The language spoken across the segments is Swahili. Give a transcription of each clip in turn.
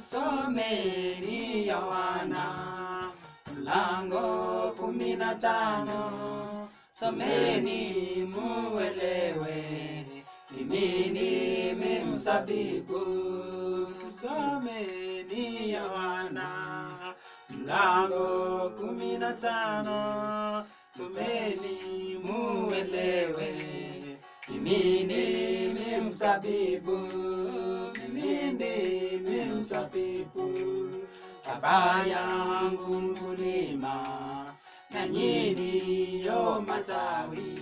Someni Yohana mlango kumi na tano. Someni muelewe mimi ndimi mzabibu. Someni Yohana mlango kumi na tano. Someni muelewe mimi ndimi mzabibu, mimi ndimi mzabibu. Baba yangu mkulima, na nyinyi ndiyo matawi.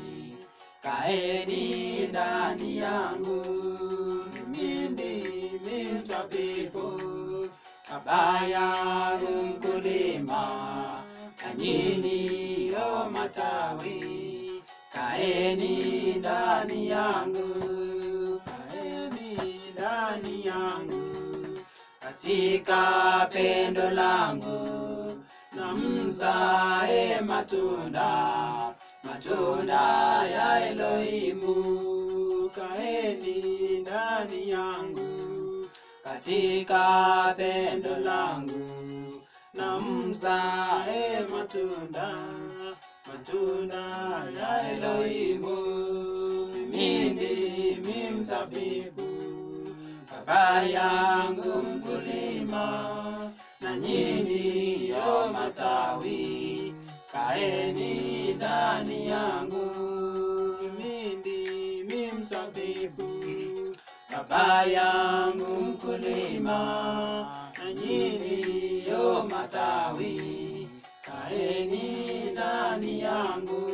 Kaeni ndani yangu, mimi ndimi mzabibu. Baba yangu mkulima, na nyinyi ndiyo matawi. Kaeni ndani yangu, kaeni ndani yangu, katika pendo langu na mzae matunda, matunda ya Elohimu. Kaeni ndani yangu, katika pendo langu na mzae matunda, matunda ya Elohimu. Mimi ndimi mzabibu, baba yangu mkulima, na nyinyi ndiyo matawi. Kaeni ndani yangu, mimi ndimi mzabibu, baba yangu mkulima, na nyinyi ndiyo matawi. Kaeni ndani yangu,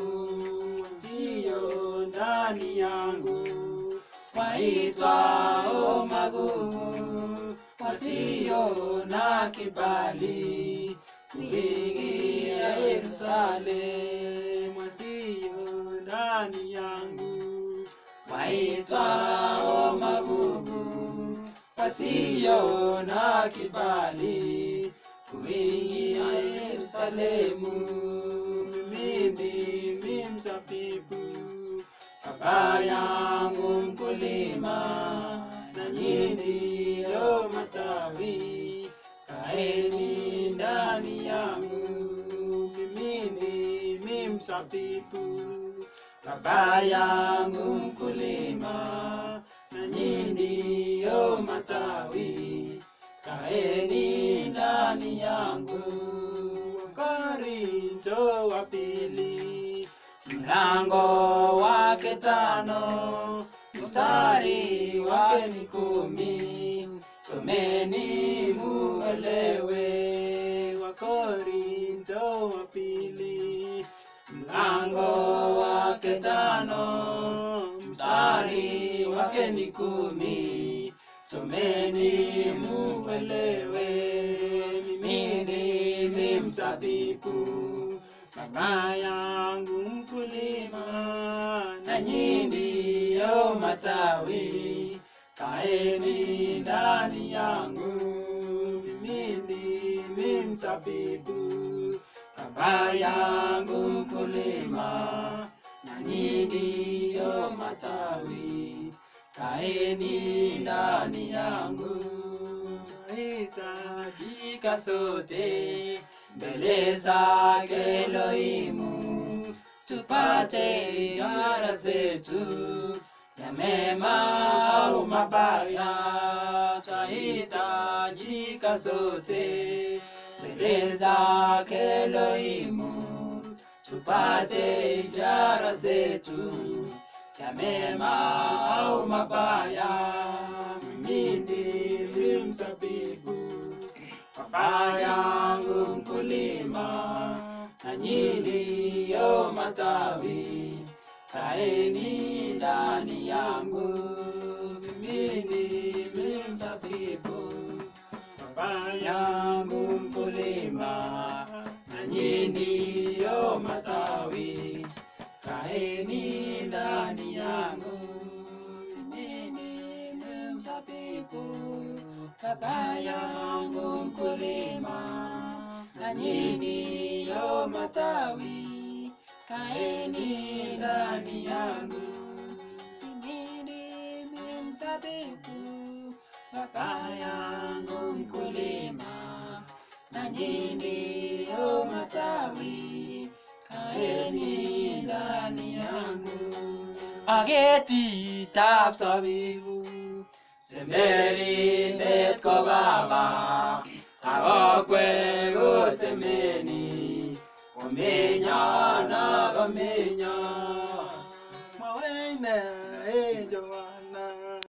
sio ndani yangu, waitwao magugu, wasio na kibali kuingia Yerusalemu, wasio ndani yangu, waitwao magugu, wasio na kibali kuingia Yerusalemu. Mimi ndimi mzabibu, baba yangu mkulima, na nyinyi ndiyo matawi. Kaeni ndani yangu, mimi ndimi mzabibu, baba yangu mkulima, na nyinyi ndiyo matawi. Kaeni ndani yangu. Korinto wa pili mlango wake tano mstari wake ni kumi. Someni muelewe. Wakorinto wa pili mlango wake tano mstari wake ni kumi. Someni muelewe, mimi ndimi mzabibu, baba yangu mkulima, na nyinyi ndiyo matawi. Kaeni ndani yangu, mimi ndimi mzabibu, baba yangu mkulima, na nyinyi ndiyo matawi. Kaeni ndani yangu, twahitajika sote mbele zake Elohimu, tupate ishara zetu ya mema au mabaya. Twahitajika sote mbele zake Elohimu, tupate ishara zetu ya mema au mabaya. Mimi ndimi mzabibu, baba yangu mkulima, na nyinyi ndiyo matawi. Kaeni ndani yangu, mimi ndimi mzabibu, baba yangu mkulima, na nyinyi ndiyo matawi. Kaeni ndani yangu, mimi ndimi mzabibu, baba yangu mkulima, na nyinyi ndiyo matawi. Kaeni ndani yangu, mimi ndimi mzabibu, baba yangu mkulima, na nyinyi ndiyo matawi, kaeni ndani yangu. Aketitab sabibu, semberindet ko baba, akokwe kotemeni, komenya na komenya.